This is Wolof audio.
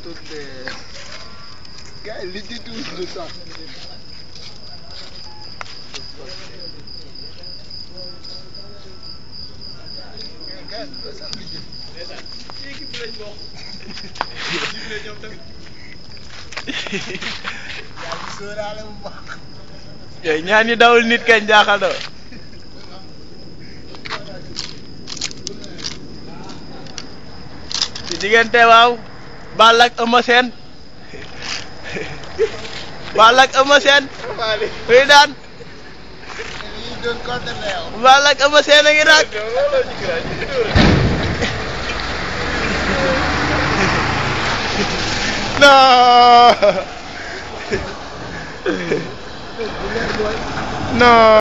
de gars yi li di tuuti sax yaa ngi sóoraale bu baax yooyu ñaan ñi dawul nit kañ jaaxal na ci diggante waaw Balla ak Eumeu Sène Balla ak Eumeu Sène kuy daan yi doon contre la yow Balla ak Eumeu Sène a ngi nag non non